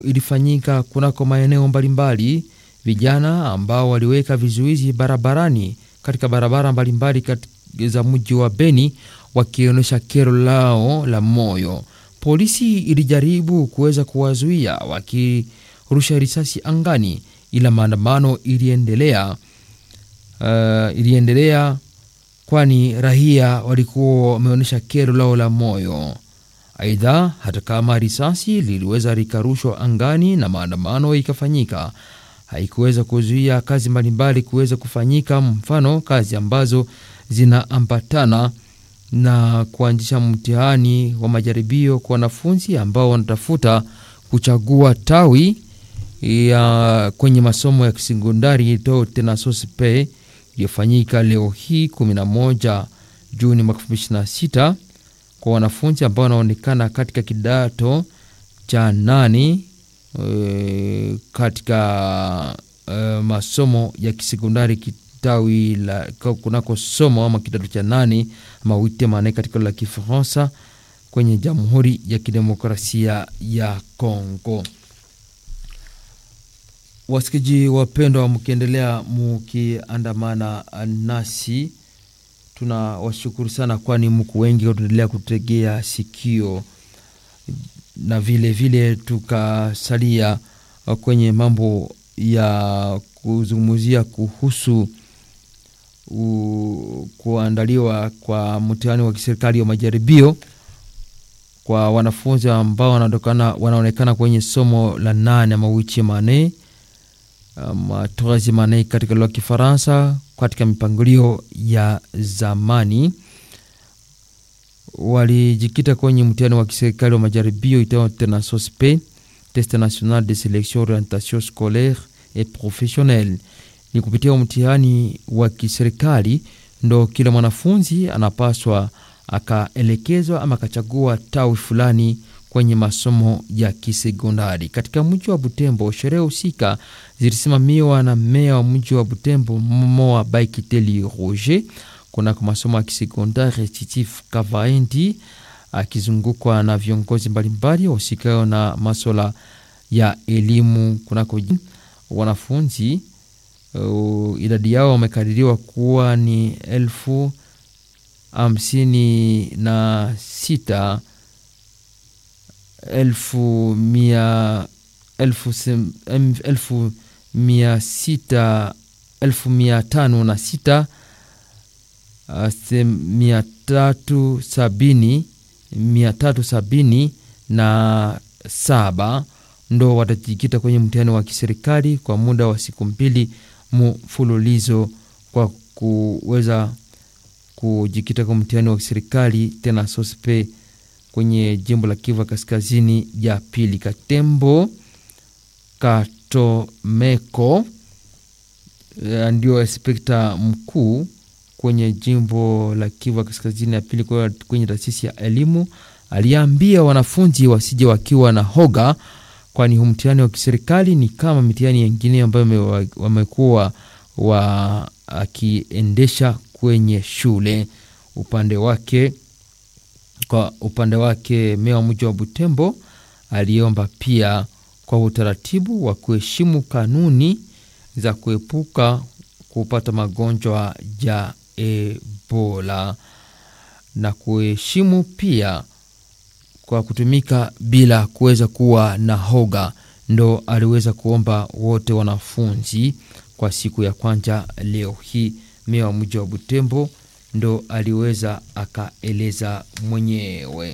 ilifanyika kunako maeneo mbalimbali. Vijana ambao waliweka vizuizi barabarani katika barabara mbalimbali za mji wa Beni wakionyesha kero lao la moyo. Polisi ilijaribu kuweza kuwazuia wakirusha risasi angani, ila maandamano iliendelea. Uh, iliendelea kwani raia walikuwa wameonyesha kero lao la moyo. Aidha, hata kama risasi liliweza likarushwa angani na maandamano ikafanyika, haikuweza kuzuia kazi mbalimbali kuweza kufanyika, mfano kazi ambazo zinaambatana na kuanzisha mtihani wa majaribio kwa wanafunzi ambao wanatafuta kuchagua tawi ya kwenye masomo ya kisekondari to tena sospe iliyofanyika leo hii 11 Juni mwaka 2026 kwa wanafunzi ambao wanaonekana katika kidato cha nani e, katika e, masomo ya kisekondari kitawi la kunako somo ama kidato cha nane ama witemane katika la Kifaransa kwenye Jamhuri ya Kidemokrasia ya Kongo. Wasikizi wapendwa, mkiendelea mukiandamana nasi, tuna washukuru sana, kwani mku wengi wataendelea kutegea sikio, na vile vile tukasalia kwenye mambo ya kuzungumzia kuhusu u, kuandaliwa kwa mtihani wa kiserikali wa majaribio kwa wanafunzi ambao wanaonekana kwenye somo la nane ama wichemane ama troisieme katika lugha ya Kifaransa katika mipangilio ya zamani walijikita kwenye mtihani wa kiserikali wa majaribio itao tena sospe test national de selection orientation scolaire et professionnelle. Ni kupitia mtihani wa kiserikali ndo kila mwanafunzi anapaswa akaelekezwa ama akachagua tawi fulani kwenye masomo ya kisekondari. Katika mji wa Butembo, sherehe husika zilisimamiwa na meya wa mji wa Butembo Moa Baikiteli Roger kunako masomo ya kisekondari Titif Kavaendi, akizungukwa na viongozi mbalimbali wahusikao na maswala ya elimu kunako wanafunzi. Uh, idadi yao wamekadiriwa kuwa ni elfu hamsini na sita elfu mia elfu, sem, elfu mia sita elfu mia tano na sita mia tatu sabini mia tatu sabini na saba ndo watajikita kwenye mtihani wa kiserikali kwa muda wa siku mbili mfululizo kwa kuweza kujikita kwa mtihani wa kiserikali tena sospe kwenye jimbo la Kivu kaskazini ya pili. Katembo Katomeko ndio inspekta mkuu kwenye jimbo la Kivu kaskazini ya pili kwenye taasisi ya elimu aliambia wanafunzi wasije wakiwa na hoga, kwani huu mtihani wa kiserikali ni kama mitihani yengine ambayo wamekuwa wakiendesha kwenye shule. Upande wake kwa upande wake meya wa mji wa Butembo aliomba pia kwa utaratibu wa kuheshimu kanuni za kuepuka kupata magonjwa ya Ebola na kuheshimu pia kwa kutumika bila kuweza kuwa na hoga. Ndo aliweza kuomba wote wanafunzi kwa siku ya kwanza leo hii. Meya wa mji wa Butembo ndo aliweza akaeleza mwenyewe.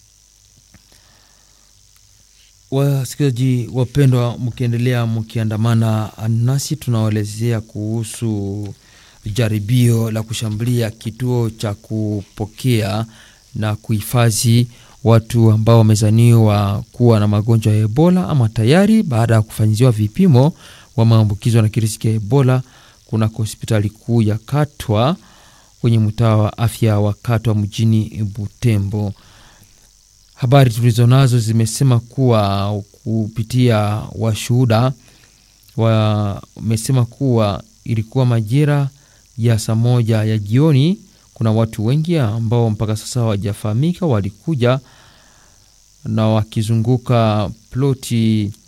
Wasikilizaji wapendwa, mkiendelea mkiandamana nasi, tunawaelezea kuhusu jaribio la kushambulia kituo cha kupokea na kuhifadhi watu ambao wamezaniwa kuwa na magonjwa ya Ebola ama tayari baada ya kufanyiziwa vipimo wa maambukizo na kirusi ya Ebola kunako hospitali kuu ya Katwa kwenye mtaa wa afya wa Katwa mjini Butembo. Habari tulizonazo zimesema kuwa kupitia washuhuda wamesema kuwa ilikuwa majira ya saa moja ya jioni. Kuna watu wengi ambao mpaka sasa hawajafahamika walikuja na wakizunguka ploti